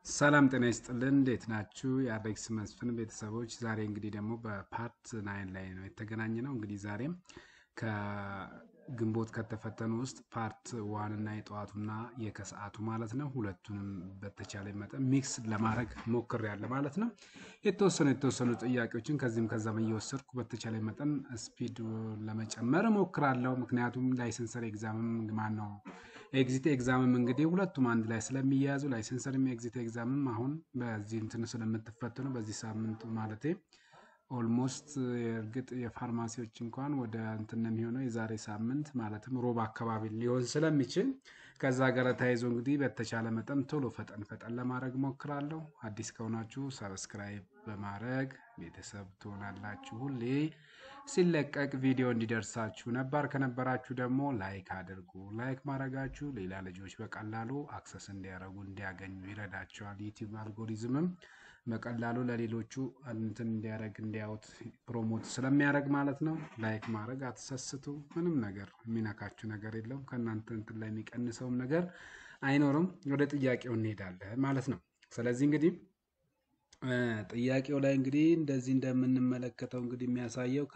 ሰላም ጤና ይስጥልን። እንዴት ናችሁ? የአሌክስ መስፍን ቤተሰቦች፣ ዛሬ እንግዲህ ደግሞ በፓርት ናይን ላይ ነው የተገናኘ ነው። እንግዲህ ዛሬም ከግንቦት ከተፈተኑ ውስጥ ፓርት ዋን እና የጠዋቱና የከሰዓቱ ማለት ነው ሁለቱንም በተቻለ መጠን ሚክስ ለማድረግ ሞክሬያለሁ ማለት ነው። የተወሰኑ የተወሰኑ ጥያቄዎችን ከዚህም ከዛም እየወሰድኩ በተቻለ መጠን ስፒድ ለመጨመር ሞክራለሁ። ምክንያቱም ላይሰንሰር ኤግዛምም ማን ነው ኤግዚት ኤግዛምም እንግዲህ ሁለቱም አንድ ላይ ስለሚያያዙ ላይሰንሰርም ኤግዚት ኤግዛምም አሁን በዚህ እንትን ስለምትፈተኑ በዚህ ሳምንት ማለቴ ኦልሞስት እርግጥ የፋርማሲዎች እንኳን ወደ እንትን ነው የሚሆነው የዛሬ ሳምንት ማለትም ሮብ አካባቢ ሊሆን ስለሚችል ከዛ ጋር ተያይዞ እንግዲህ በተቻለ መጠን ቶሎ ፈጠን ፈጠን ለማድረግ ሞክራለሁ። አዲስ ከሆናችሁ ሰብስክራይብ በማድረግ ቤተሰብ ትሆናላችሁ ሁሌ ሲለቀቅ ቪዲዮ እንዲደርሳችሁ። ነባር ከነበራችሁ ደግሞ ላይክ አድርጉ። ላይክ ማድረጋችሁ ሌላ ልጆች በቀላሉ አክሰስ እንዲያደርጉ እንዲያገኙ ይረዳቸዋል። ዩቲዩብ አልጎሪዝምም በቀላሉ ለሌሎቹ እንትን እንዲያደርግ እንዲያዩት ፕሮሞት ስለሚያደርግ ማለት ነው። ላይክ ማድረግ አትሰስቱ። ምንም ነገር የሚነካችሁ ነገር የለውም። ከእናንተ እንትን ላይ የሚቀንሰውም ነገር አይኖርም። ወደ ጥያቄው እንሄዳለን ማለት ነው። ስለዚህ እንግዲህ ጥያቄው ላይ እንግዲህ እንደዚህ እንደምንመለከተው እንግዲህ የሚያሳየው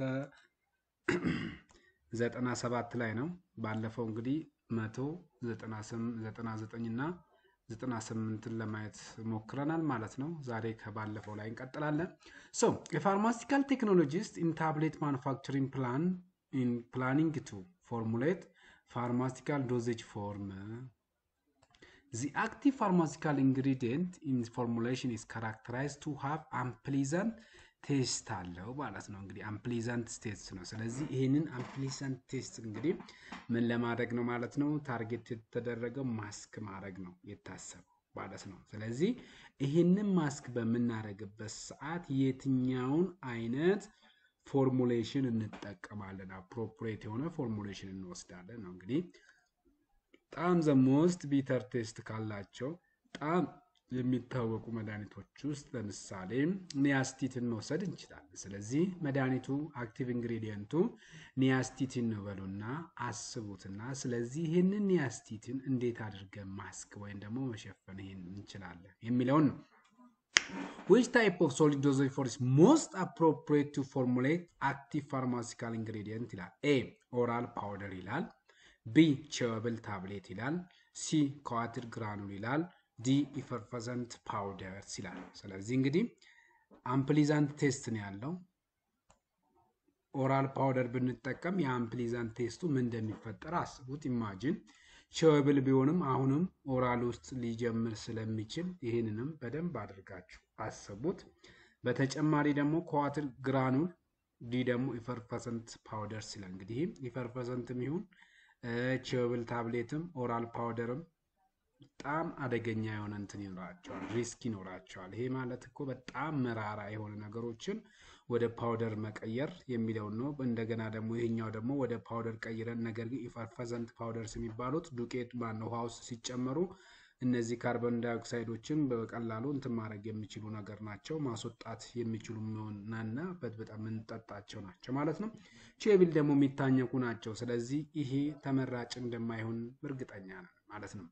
ከዘጠና ሰባት ላይ ነው። ባለፈው እንግዲህ መቶ ዘጠና ዘጠኝ እና ዘጠና ስምንትን ለማየት ሞክረናል ማለት ነው። ዛሬ ከባለፈው ላይ እንቀጥላለን። ሶ የፋርማሲካል ቴክኖሎጂስት ኢን ታብሌት ማኑፋክቸሪንግ ፕላን ኢን ፕላኒንግ ቱ ፎርሙሌት ፋርማሲካል ዶዜጅ ፎርም The active pharmaceutical ingredient in formulation is characterized to have unpleasant ቴስት አለው ማለት ነው። እንግዲህ አምፕሊዛንት ቴስት ነው። ስለዚህ ይህንን አምፕሊዛንት ቴስት እንግዲህ ምን ለማድረግ ነው ማለት ነው? ታርጌት የተደረገው ማስክ ማድረግ ነው የታሰበው ማለት ነው። ስለዚህ ይህንን ማስክ በምናደርግበት ሰዓት የትኛውን አይነት ፎርሙሌሽን እንጠቀማለን? አፕሮፕሬት የሆነ ፎርሙሌሽን እንወስዳለን ነው እንግዲህ በጣም ዘ ሞስት ቢተር ቴስት ካላቸው በጣም የሚታወቁ መድኃኒቶች ውስጥ ለምሳሌ ኒያስቲትን መውሰድ እንችላለን። ስለዚህ መድኃኒቱ አክቲቭ ኢንግሪዲየንቱ ኒያስቲትን ነው በሉና አስቡትና፣ ስለዚህ ይህንን ኒያስቲትን እንዴት አድርገን ማስክ ወይም ደግሞ መሸፈን ይሄን እንችላለን የሚለውን ነው። ዊች ታይፕ ኦፍ ሶሊድ ዶዜጅ ፎር ኢዝ ሞስት አፕሮፕሪየት ቱ ፎርሙሌት አክቲቭ ፋርማሲካል ኢንግሪዲየንት ይላል። ኤ ኦራል ፓውደር ይላል። ቢ ቼወብል ታብሌት ይላል። ሲ ከዋትር ግራኑል ይላል። ዲ ኢፈርፈዘንት ፓውደርስ ይላል። ስለዚህ እንግዲህ አምፕሊዛንት ቴስት ነው ያለው። ኦራል ፓውደር ብንጠቀም የአምፕሊዛንት ቴስቱ ምን እንደሚፈጠር አስቡት። ኢማጂን ቼወብል ቢሆንም አሁንም ኦራል ውስጥ ሊጀምር ስለሚችል ይህንንም በደንብ አድርጋችሁ አስቡት። በተጨማሪ ደግሞ ከዋትር ግራኑል ዲ ደግሞ ኢፈርፈሰንት ፓውደርስ ይላል። እንግዲህ ኢፈርፈሰንትም ይሁን ቼወብል ታብሌትም ኦራል ፓውደርም በጣም አደገኛ የሆነ እንትን ይኖራቸዋል፣ ሪስክ ይኖራቸዋል። ይሄ ማለት እኮ በጣም መራራ የሆነ ነገሮችን ወደ ፓውደር መቀየር የሚለውን ነው። እንደገና ደግሞ ይሄኛው ደግሞ ወደ ፓውደር ቀይረን፣ ነገር ግን ኢፈርፈዘንት ፓውደርስ የሚባሉት ዱቄት ማነው ውሃ ውስጥ ሲጨመሩ እነዚህ ካርቦን ዳይኦክሳይዶችን በቀላሉ እንትን ማድረግ የሚችሉ ነገር ናቸው። ማስወጣት የሚችሉ መሆንና በጣም የምንጠጣቸው ናቸው ማለት ነው። ቼብል ደግሞ የሚታኘኩ ናቸው። ስለዚህ ይሄ ተመራጭ እንደማይሆን እርግጠኛ ነን ማለት ነው።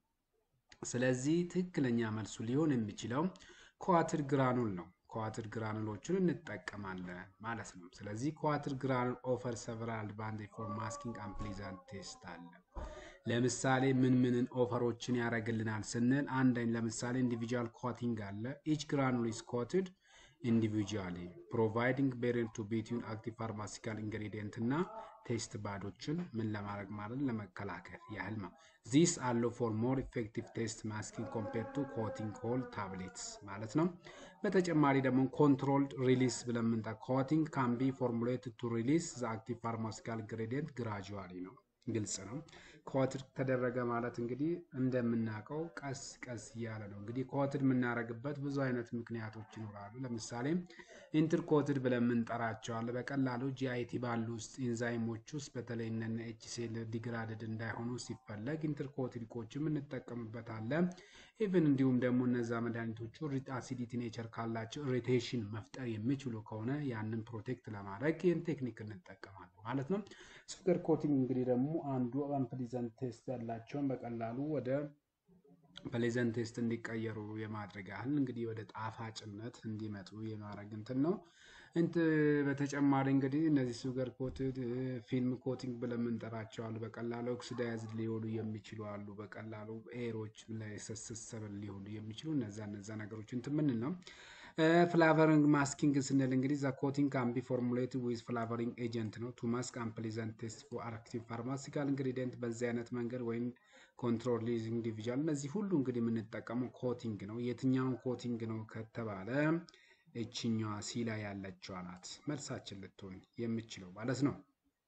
ስለዚህ ትክክለኛ መልሱ ሊሆን የሚችለው ከዋትር ግራኑል ነው። ከዋትር ግራኑሎችን እንጠቀማለን ማለት ነው። ስለዚህ ከዋትር ግራኑል ኦፈር ሰቨራል አድቫንቴጅ ፎር ማስኪንግ አምፕሊዛንት ቴስት አለ። ለምሳሌ ምን ምንን ኦፈሮችን ያደርግልናል ስንል አንደኝ ለምሳሌ ኢንዲቪጁዋል ኮቲንግ አለ። ኢች ግራኑል ኢዝ ኮትድ ኢንዲቪጁዋሊ ፕሮቫይዲንግ ቤሪየር ቱ ቢትዊን አክቲቭ ፋርማሲካል ኢንግሪዲየንት እና ቴስት ባዶችን ምን ለማድረግ ማለት ለመከላከል ያህል ነው። ዚስ አለው ፎር ሞር ኢፌክቲቭ ቴስት ማስኪንግ ኮምፔር ቱ ኮቲንግ ሆል ታብሌትስ ማለት ነው። በተጨማሪ ደግሞ ኮንትሮልድ ሪሊስ ብለን ምንጠ ኮቲንግ ካን ቢ ፎርሙሌት ቱ ሪሊስ ዘ አክቲቭ ፋርማሲካል ኢንግሪዲየንት ግራጁዋሊ ነው። ግልጽ ነው። ኮትድ ተደረገ ማለት እንግዲህ እንደምናውቀው ቀስ ቀስ እያለ ነው። እንግዲህ ኮትድ የምናደርግበት ብዙ አይነት ምክንያቶች ይኖራሉ። ለምሳሌ ኢንትርኮትድ ብለን የምንጠራቸዋል በቀላሉ ጂአይቲ ባሉ ውስጥ ኢንዛይሞች ውስጥ በተለይ እነ ኤችሲኤል ዲግራድድ እንዳይሆኑ ሲፈለግ ኢንትርኮትዲኮችም እንጠቀምበታለን። ኢቨን እንዲሁም ደግሞ እነዛ መድኃኒቶቹ አሲዲቲ ኔቸር ካላቸው ኢሪቴሽን መፍጠር የሚችሉ ከሆነ ያንን ፕሮቴክት ለማድረግ ይህን ቴክኒክ እንጠቀማለን ማለት ነው። ሱገር ኮቲንግ እንግዲህ ደግሞ አንዱ አምፕሊዘንት ቴስት ያላቸውን በቀላሉ ወደ ፕሌዘንት ቴስት እንዲቀየሩ የማድረግ ያህል እንግዲህ ወደ ጣፋጭነት እንዲመጡ የማድረግ እንትን ነው። እንት በተጨማሪ እንግዲህ እነዚህ ሱገር ኮትድ ፊልም ኮቲንግ ብለን የምንጠራቸው አሉ። በቀላሉ ኦክሲዳይዝድ ሊሆኑ የሚችሉ አሉ። በቀላሉ ኤሮች ለሰስሰብል ሊሆኑ የሚችሉ እነዛ እነዛ ነገሮች እንትን ምን ነው ፍላቨሪንግ ማስኪንግ ስንል እንግዲህ ዘ ኮቲንግ ካን ቢ ፎርሙሌትድ ዊዝ ፍላቨሪንግ ኤጀንት ነው ቱ ማስክ አንፕሊዘንት ቴስት ፎር አክቲቭ ፋርማሲካል ኢንግሪዲየንት በዚህ አይነት መንገድ ወይም ኮንትሮል ሊዚንግ ኢንዲቪዥዋል እነዚህ ሁሉ እንግዲህ የምንጠቀመው ኮቲንግ ነው። የትኛውን ኮቲንግ ነው ከተባለ እችኛዋ ሲ ላይ ያለችዋ ናት መልሳችን ልትሆን የምችለው ማለት ነው።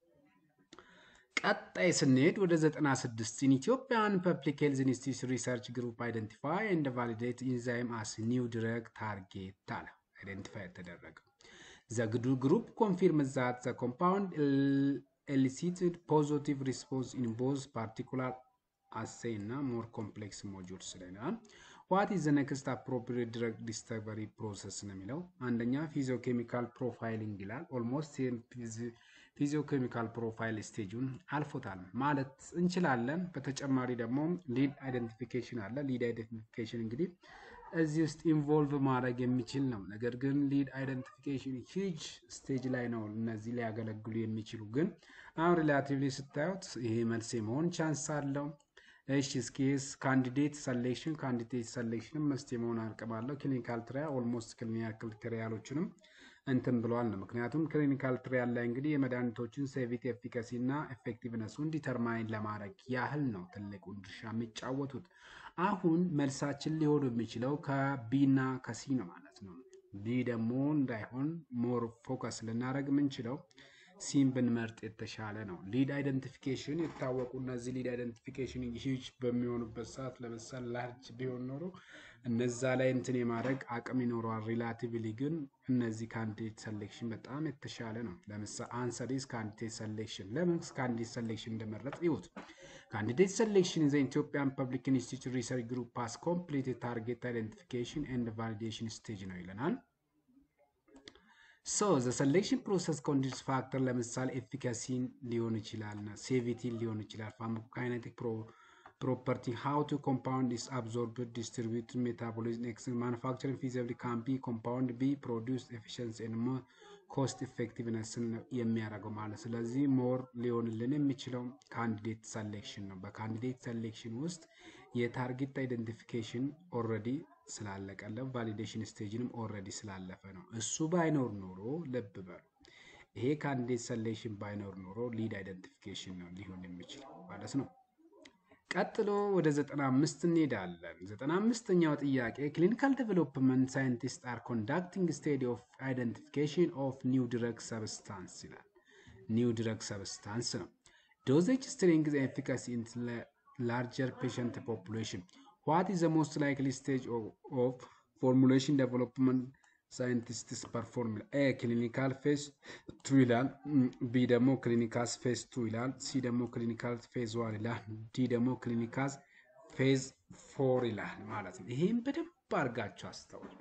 ቀጣይ ስንሄድ ወደ 96 ኢን ኢትዮጵያን ፐብሊክ ሄልዝ ኢንስቲትዩት ሪሰርች ግሩፕ አይደንቲፋይ ኤንድ ቫሊዴት ኢንዛይም አስ ኒው ድረግ ታርጌት አለ አይደንቲፋይ የተደረገው ዘ ግሩፕ ኮንፊርም ዛት ዘ ኮምፓውንድ ኤሊሲትድ ፖዚቲቭ ሪስፖንስ ኢን ቦዝ ፓርቲኩላር አሴይ እና ሞር ኮምፕሌክስ ሞጁልስ ስለናል ዋት ኢዝ ኔክስት አፕሮፕሪየት ድረግ ዲስከቨሪ ፕሮሰስ ነው የሚለው አንደኛ ፊዚዮኬሚካል ፕሮፋይሊንግ ይላል ኦልሞስት ፊዚዮኬሚካል ፕሮፋይል ስቴጁን አልፎታል ማለት እንችላለን በተጨማሪ ደግሞ ሊድ አይደንቲፊኬሽን አለ ሊድ አይደንቲፊኬሽን እንግዲህ እዚህ ውስጥ ኢንቮልቭ ማድረግ የሚችል ነው ነገር ግን ሊድ አይደንቲፊኬሽን ሂጅ ስቴጅ ላይ ነው እነዚህ ሊያገለግሉ የሚችሉ ግን አሁን ሪላቲቭሊ ስታዩት ይሄ መልስ የመሆን ቻንስ አለው እሺ እስኪስ ካንዲዴት ሰሌክሽን ካንዲዴት ሰሌክሽንም መስት የመሆን አቅም አለው። ክሊኒካል ትሪያል ኦልሞስት ክሊኒካል ትሪያሎችንም እንትን ብለዋል ነው። ምክንያቱም ክሊኒካል ትሪያል ላይ እንግዲህ የመድኃኒቶችን ሴቪቲ ኤፊካሲ እና ኤፌክቲቭነሱን ዲተርማይን ለማድረግ ያህል ነው ትልቁን ድርሻ የሚጫወቱት። አሁን መልሳችን ሊሆን የሚችለው ከቢ እና ከሲ ነው ማለት ነው። ቢ ደግሞ እንዳይሆን ሞር ፎከስ ልናደርግ የምንችለው ሲም ብንመርጥ የተሻለ ነው። ሊድ አይደንቲፊኬሽን የታወቁ እነዚህ ሊድ አይደንቲፊኬሽን ሂጅ በሚሆኑበት ሰዓት ለምሳሌ ላርጅ ቢሆን ኖሮ እነዛ ላይ እንትን የማድረግ አቅም ይኖረዋል። ሪላቲቭሊ ግን እነዚህ ካንዲዴት ሰሌክሽን በጣም የተሻለ ነው። ለምሳሌ አንሰር ኢዝ ካንዲዴት ሰሌክሽን። ለምን ካንዲዴት ሰሌክሽን እንደመረጥ ይሁት ካንዲዴት ሰሌክሽን ዘ ኢትዮጵያን ፐብሊክ ኢንስቲትዩት ሪሰርች ግሩፕ ፓስ ኮምፕሊት ታርጌት አይደንቲፊኬሽን ኤንድ ቫሊዴሽን ስቴጅ ነው ይለናል። ሶ ዘ ሰሌክሽን ፕሮሰስ ኮንዲስ ፋክተር ለምሳሌ ኤፊካሲን ሊሆን ይችላል፣ ሴቪቲን ሊሆን ይችላል፣ ፋርማኮካይኔቲክ ፕሮፐርቲ ሃው ቱ ኮምፓውንድ ኢስ አብዞርብድ ዲስትሪቢዩት ሜታቦሊዝም ኤክስ ማኑፋክቸሪንግ ፊዚብሊ ካን ቢ ኮምፓውንድ ቢ ፕሮዲውስ ኤፊሽንሲ ኤንድ ኮስት ኢፌክቲቭነስን የሚያደርገው ማለት ስለዚህ ሞር ሊሆንልን የሚችለው ካንዲዴት ሰሌክሽን ነው። በካንዲዴት ሰሌክሽን ውስጥ የታርጌት አይደንቲፊኬሽን ኦልሬዲ ስላለቀለ ቫሊዴሽን ስቴጅንም ኦልሬዲ ስላለፈ ነው። እሱ ባይኖር ኖሮ ልብ በሉ ይሄ ካንዲዴት ሰሌክሽን ባይኖር ኖሮ ሊድ አይደንቲፊኬሽን ነው ሊሆን የሚችለው ማለት ነው። ቀጥሎ ወደ 95 እንሄዳለን። 95ኛው ጥያቄ ክሊኒካል ዴቨሎፕመንት ሳይንቲስት አር ኮንዳክቲንግ ስቴዲ ኦፍ አይደንቲፊኬሽን ኦፍ ኒው ድረግ ሰብስታንስ ይላል። ኒው ድረግ ሰብስታንስ ነው። ዶዜጅ ስትሪንግ ኤፊካሲ ኢን ላርጀር ፔሸንት ፖፑሌሽን ዋት ኢዝ ዘ ሞስት ላይክሊ ስቴጅ ኦፍ ፎርሙሌሽን ዴቨሎፕመንት ሳይንቲስትስ ፐርፎርም ኤ ክሊኒካል ፌዝ ቱ ይላል። ቢ ደግሞ ክሊኒካል ፌዝ ቱ ይላል። ሲ ደግሞ ክሊኒካል ፌዝ ዋን ይላል። ዲ ደግሞ ክሊኒካል ፌዝ ፎር ይላል ማለት ነው። ይሄም በደንብ አድርጋችሁ አስተውሉ።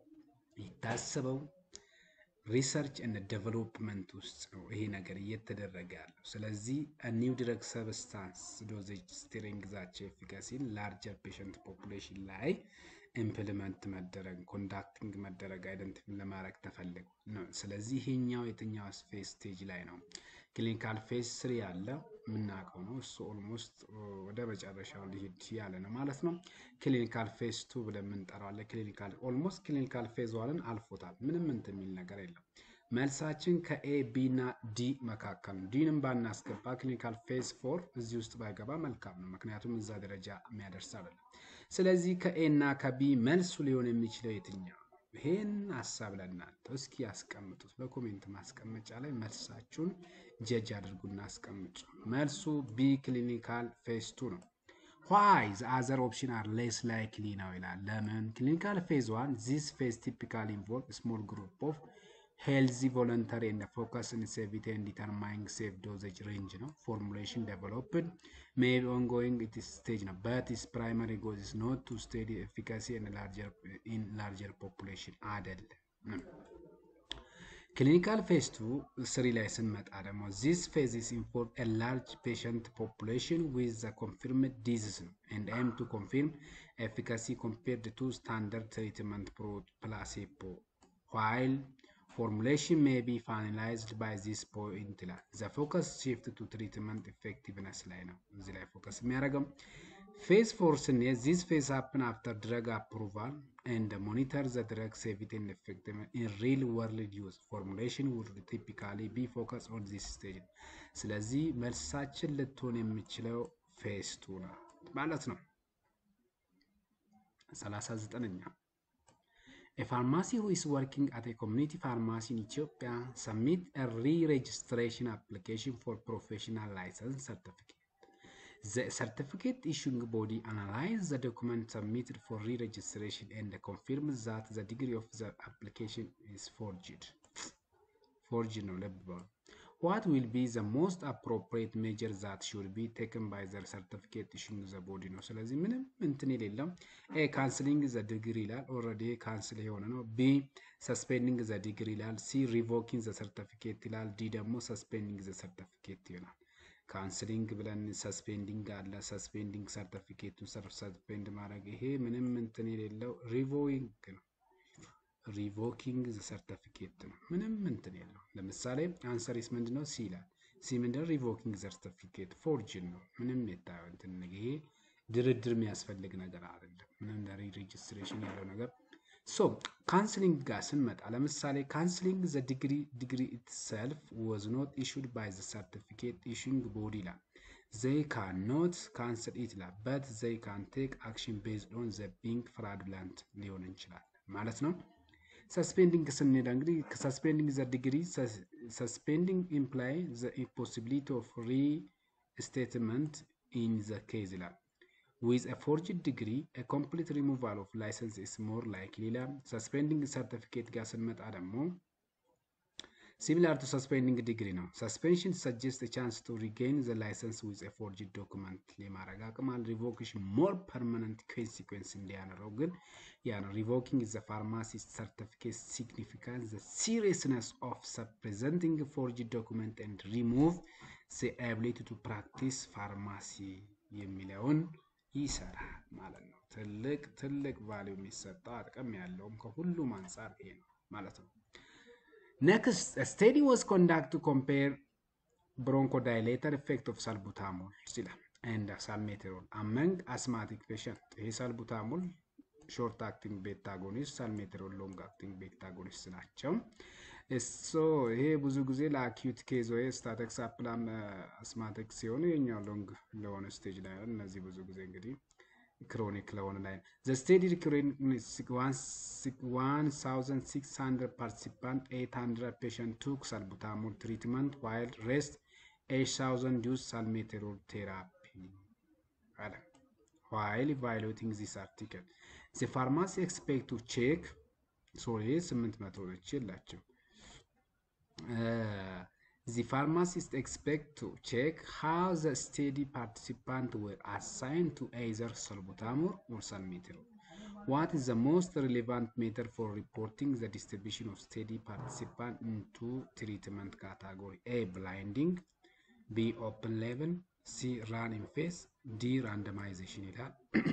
የታሰበው ሪሰርች እና ዴቨሎፕመንት ውስጥ ነው ይሄ ነገር እየተደረገ ያለው። ስለዚህ ኒው ድረግ ሰብስታንስ ዶዜጅ ስትሪንግዛቸው ኤፊካሲን ላርጀር ፔሸንት ፖፑሌሽን ላይ ኢምፕሊመንት መደረግ ኮንዳክቲንግ መደረግ አይደንቲፊ ለማድረግ ተፈልጎ ነው። ስለዚህ ይሄኛው የትኛው ፌዝ ስቴጅ ላይ ነው? ክሊኒካል ፌዝ ስሪ ያለ የምናውቀው ነው። እሱ ኦልሞስት ወደ መጨረሻው ሊሄድ ያለ ነው ማለት ነው። ክሊኒካል ፌዝ ቱ ብለን የምንጠራዋለን። ክሊኒካል ኦልሞስት ክሊኒካል ፌዝ ዋንን አልፎታል። ምንም እንትን የሚል ነገር የለም። መልሳችን ከኤ ቢ እና ዲ መካከል ነው። ዲንም ባናስገባ ክሊኒካል ፌዝ ፎር እዚህ ውስጥ ባይገባ መልካም ነው። ምክንያቱም እዛ ደረጃ የሚያደርስ አይደለም። ስለዚህ ከኤ እና ከቢ መልሱ ሊሆን የሚችለው የትኛው? ይሄን ሀሳብ ለእናንተ እስኪ ያስቀምጡት በኮሜንት ማስቀመጫ ላይ መልሳችሁን ጀጅ አድርጉና አስቀምጡ። መልሱ ቢ ክሊኒካል ፌዝ ቱ ነው። ዋይ ዘ አዘር ኦፕሽን አር ሌስ ላይክሊ ነው ይላል። ለምን? ክሊኒካል ፌዝ ዋን ዚስ ፌዝ ቲፒካል ኢንቮልቭ ስሞል ግሩፕ ኦፍ ሄልዚ ቮለንተሪ ኤንድ ፎከስ ኢን ሴቪቲ ኤንድ ዲተርማይንግ ሴፍ ዶዜጅ ሬንጅ ነው። ፎርሙሌሽን ዴቨሎፕድ ሜይ ቢ ኦንጎይንግ ኢት ስቴጅ ነው በት ኢስ ፕራይመሪ ጎል ኢዝ ኖት ቱ ስቴዲ ኤፊካሲ ኢን ላርጀር ፖፑሌሽን አይደለም። ክሊኒካል ፌዝ ቱ ስሪ ላይ ስንመጣ ደግሞ ዚስ ፌዝስ ኢንፎርም ኤ ላርጅ ፔሸንት ፖፑሌሽን ዊዝ ዘ ኮንፊርምድ ዲዚዝ ነው ኤንድ ኤም ቱ ኮንፊርም ኤፊካሲ ኮምፔርድ ቱ ስታንዳርድ ትሪትመንት ፕላሴቦ ዋይል ፎርሙሌሽን ሜይ ቢ ፋይናላይዝድ ባይ ዚስ ፖይንት ይላል። ዘ ፎከስ shift ቱ ትሪትመንት ኢፌክቲቭነስ ላይ ነው እዚህ ላይ ፎከስ የሚያደርገው። ፌዝ ፎር ስንሄድ ዚስ ፌዝ ሀፕን አፍተር ድረግ አፕሩቫል ኤንድ ሞኒተር ዘ ድረግ ሴፍቲ ኤንድ ኢፌክቲቭነስ ኢን ሪል ወርልድ ዩዝ ፎርሙሌሽን ውድ ቲፒካሊ ቢ ፎከስ ኦን ዚስ ስቴጅ። ስለዚህ መልሳችን ልትሆን የሚችለው ፌዝ ቱ ነው ማለት ነው። 39ኛ A pharmacy who is working at a community pharmacy in Ethiopia submit a re-registration application for professional license certificate. The certificate issuing body analyzes the document submitted for re-registration and confirms that the degree of the application is forged. Forged no label. What will be the most appropriate measure that should be taken by the certificate issuing the body ነው። ስለዚህ ምንም እንትን የሌለው ኤ ካንስሊንግ ዘ ዲግሪ ይላል። ኦልሬዲ ካንስል የሆነ ነው። ቢ ሰስፔንዲንግ ዘ ዲግሪ ይላል። ሲ ሪቮኪንግ ዘ ሰርቲፊኬት ይላል። ዲ ደግሞ ሰስፔንዲንግ ዘ ሰርቲፊኬት ይሆናል። ካንስሊንግ ብለን ሰስፔንዲንግ አለ። ሰስፔንዲንግ ሰርቲፊኬቱን ሰስፔንድ ማድረግ ይሄ ምንም እንትን የሌለው ሪቮዊንግ ነው። ሪቮኪንግ ዘ ሰርተፊኬት ነው። ምንም እንትን የለው። ለምሳሌ አንሰሪስ ምንድነው? ሲ ይላል። ሲ ምንድነው? ሪቮኪንግ ሰርተፊኬት ፎርጅን ነው። ምንም የታየው እንትን ይሄ ድርድር የሚያስፈልግ ነገር አይደለም። ምንም ሬጅስትሬሽን ያለው ነገር ሶ ካንስሊንግ ጋር ስንመጣ ለምሳሌ ካንስሊንግ ዘ ዲግሪ ዲግሪ ኢትሰልፍ ወዝ ኖት ኢሹድ ባይ ዘ ሰርቲፊኬት ኢሹንግ ቦዲ ይላል። ዘይ ካን ኖት ካንስል ኢት ይላል በት ዘይ ካን ቴክ አክሽን ቤዝድ ኦን ዘ ቢንግ ፍራዱላንት ሊሆን እንችላል ማለት ነው። ሰስፔንዲንግ ስንሄድ እንግዲህ ሰስፔንዲንግ ዘ ዲግሪ ሰስፔንዲንግ ኢምፕላይ ዘ ኢምፖሲቢሊቲ ኦፍ ሪ ስቴትመንት ኢን ዘ ኬዝ ይላል። ዊዝ ኤ ፎርጅድ ዲግሪ ኤ ኮምፕሊት ሪሙቫል ኦፍ ላይሰንስ ኢስ ሞር ላይክሊ ይላል። ሰስፔንዲንግ ሰርቲፊኬት ጋር ስንመጣ ደግሞ ሲሚላር ቱ ሰስፔንዲንግ ዲግሪ ነው። ሰስፔንሽን ሰጀስት ቻንስ ቱ ሪጌን ዘ ላይሰንስ ዊዝ ኤ ፎርጅድ ዶክመንት የማድረግ አቅም አለ። ሪቮኬሽን ሞር ፐርማነንት ኮንሲኩዌንስ እንዲያኖረው ግን ያ ነው። ሪቮኪንግ ዘ ፋርማሲስት ሰርቲፊኬት ሲግኒፊካንስ ዘ ሲሪየስነስ ኦፍ ፕሬዘንቲንግ ፎርጅድ ዶክመንት ኤንድ ሪሙቭ ዘ አቢሊቲ ቱ ፕራክቲስ ፋርማሲ የሚለውን ይሰራል ማለት ነው። ትልቅ ትልቅ ቫሊዩ የሚሰጠው አቅም ያለውም ከሁሉም አንጻር ይሄ ነው ማለት ነው። Next, a study was conducted to compare bronchodilator effect of salbutamol and salmeterol among asthmatic patients. ይሄ salbutamol ሾርት አክቲንግ ቤታ አጎኒስት፣ ሳልሜትሮል ሎንግ አክቲንግ ቤታ አጎኒስት ናቸው። እሶ ይሄ ብዙ ጊዜ ለአኪዩት ኬዝ ወይ ስታተክስ አፕላም አስማቲክ ሲሆኑ የኛው ሎንግ ለሆነ ስቴጅ ላይ ነው። እነዚህ ብዙ ጊዜ እንግዲህ ክሮኒክ ለሆነ ላይ ዘ ስቴዲ ሪኩሪንግ 1600 ፓርቲሲፓንት 800 ፔሸንት ቱክ ሳልቡታሞል ትሪትመንት ዋይል ሬስት 8000 ዩዝ ሳልሜቴሮል ቴራፒ አለ ዋይል ኢቫሉዌቲንግ ዚስ አርቲክል ዘ ፋርማሲ ኤክስፔክት ቱ ቼክ ሶሪ 800 ች የላቸው The pharmacist expect to check how the study participants were assigned to either salbutamol or salmeterol. What is the most relevant method for reporting the distribution of study participants into treatment category? A. Blinding B. Open label C. Run in phase D. Randomization ይላል።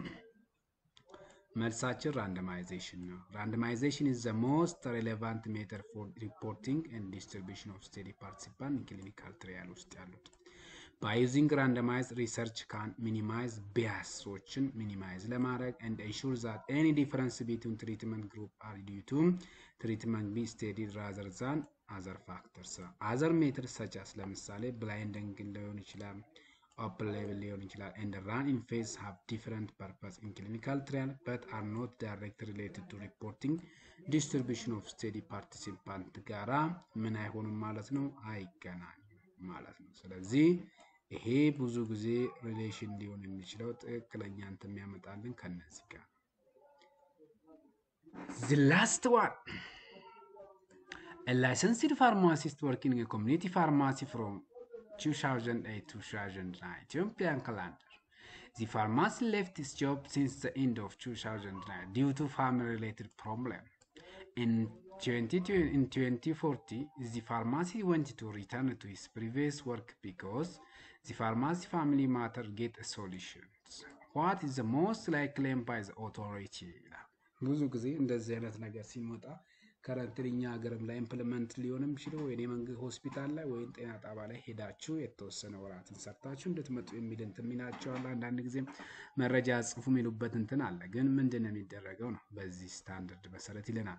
መልሳችን ራንደማይዜሽን ነው። ራንደማይዜሽን ኢዝ ዘ ሞስት ሬሌቫንት ሜተድ ፎር ሪፖርቲንግ ኤንድ ዲስትሪቢሽን ኦፍ ስቴዲ ፓርቲሲፓንት ክሊኒካል ትሪያል ውስጥ ያሉት ባይ ዩዚንግ ራንደማይዝ ሪሰርች ካን ሚኒማይዝ ቢያሶችን ሚኒማይዝ ለማድረግ ኤንድ ኢንሹር ዛት ኤኒ ዲፈረንስ ቢትዊን ትሪትመንት ግሩፕ አር ዲዩ ቱ ትሪትመንት ቢ ስቴዲ ራዘር ዛን አዘር ፋክተርስ አዘር ሜትድ ሰጫስ ለምሳሌ ብላይንዲንግ ሊሆን ይችላል open level ሊሆን ይችላል and run in phase have different purpose in clinical trial but are not directly related to reporting distribution of study participant ጋራ ምን አይሆንም ማለት ነው አይገናኙም ማለት ነው ስለዚህ ይሄ ብዙ ጊዜ ሪሌሽን ሊሆን የሚችለው ትክክለኛ እንትን የሚያመጣልን ከነዚህ ጋር the last one a licensed pharmacist working in a community pharmacy from 2008-2009 Ethiopian calendar. The pharmacy left its job since the end of 2009 due to family-related problem. In in 2040 the pharmacy went to return to his previous work because the pharmacy family matter get a solution. What is the most likely by the authority? ብዙ ጊዜ እንደዚህ አይነት ነገር ሲመጣ ከረንትሊ እኛ ሀገርም ላይ ኢምፕሊመንት ሊሆንም ችሎ ወይ የመንግስት ሆስፒታል ላይ ወይም ጤና ጣባ ላይ ሄዳችሁ የተወሰነ ወራትን ሰርታችሁ እንድትመጡ የሚል እንትን ሚናቸዋል። አንዳንድ ጊዜም መረጃ ጽፉ የሚሉበት እንትን አለ። ግን ምንድን ነው የሚደረገው ነው በዚህ ስታንዳርድ መሰረት ይለናል።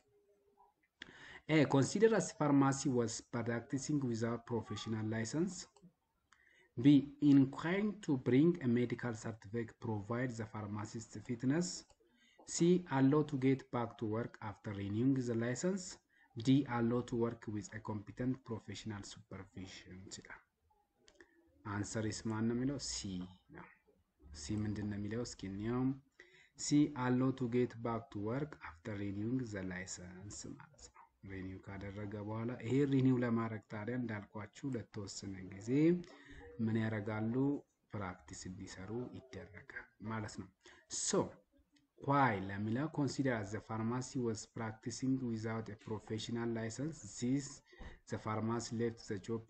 A. Consider as pharmacy was practicing without professional license. B. Inquiring to bring a medical certificate provide the pharmacist fitness. C. Allow to get back to work after renewing the license. D. Allow to work with a competent professional supervision. አንሰር ኢስ ማን ነው የሚለው ሲ ነው። ሲ ምንድን ነው የሚለው እስኪ እንየውም። ሲ አሎ ቱ ጌት ባክ ቱ ወርክ አፍተር ሪኒውንግ ዘ ላይሰንስ ማለት ነው። ሪኒው ካደረገ በኋላ ይሄ ሪኒው ለማድረግ ታዲያ እንዳልኳችሁ ለተወሰነ ጊዜ ምን ያደርጋሉ? ፕራክቲስ እንዲሰሩ ይደረጋል ማለት ነው። ሶ ዋይ ለሚለው ኮንሲደር አስ ዘ ፋርማሲ ወዝ ፕራክቲሲንግ ዊዛውት ፕሮፌሽናል ላይሰንስ ዚስ ዘ ፋርማሲ ሌፍት ዘ ጆብ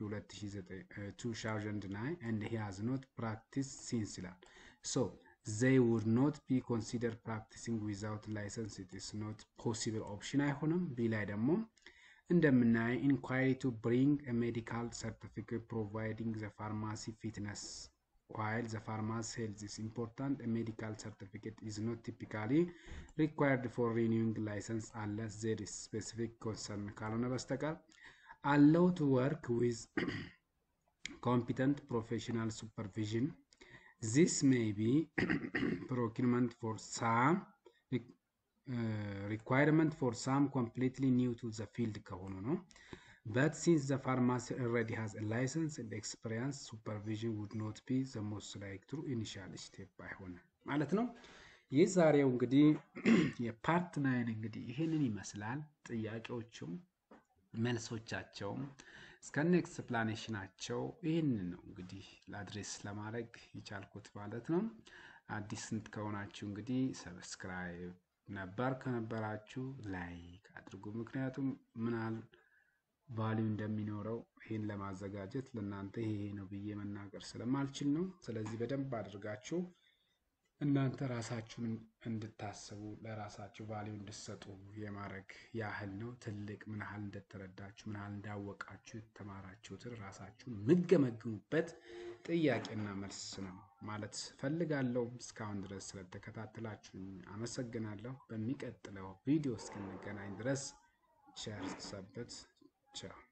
2009 ኤንድ ሂ ሃዝ ኖት ፕራክቲስ ሲንስ ይላል ሶ they would not be considered practicing without license it is not possible option አይሆንም ቢ ላይ ደግሞ እንደምናየው inquiry to bring a medical certificate providing the pharmacy fitness while the pharmacy health is important a medical certificate is not typically required for renewing license unless there is specific concern ካልሆነ በስተቀር allow to work with competent professional supervision This may be procurement for some uh, requirement for some completely new to the field ከሆኑ ነው። But since the pharmacy already has a license and experience, supervision would not be the most like true initial step አይሆንም ማለት ነው። ይህ ዛሬው እንግዲህ የፓርት ናይን እንግዲህ ይህንን ይመስላል። ጥያቄዎቹም መልሶቻቸውም እስከነ ኤክስፕላኔሽናቸው ይህንን ነው እንግዲህ ለአድሬስ ለማድረግ የቻልኩት ማለት ነው። አዲስ ስንት ከሆናችሁ እንግዲህ ሰብስክራይብ ነባር ከነበራችሁ ላይክ አድርጉ። ምክንያቱም ምናል ቫሊዩ እንደሚኖረው ይህን ለማዘጋጀት ለእናንተ ይሄ ነው ብዬ መናገር ስለማልችል ነው። ስለዚህ በደንብ አድርጋችሁ እናንተ ራሳችሁን እንድታስቡ ለራሳችሁ ቫሊዩ እንድሰጡ የማድረግ ያህል ነው። ትልቅ ምን ያህል እንደተረዳችሁ ምን ያህል እንዳወቃችሁ የተማራችሁትን ራሳችሁን የምገመግሙበት ጥያቄና መልስ ነው ማለት ፈልጋለሁ። እስካሁን ድረስ ስለተከታተላችሁ አመሰግናለሁ። በሚቀጥለው ቪዲዮ እስክንገናኝ ድረስ ቸር ሰንብቱ። ቻው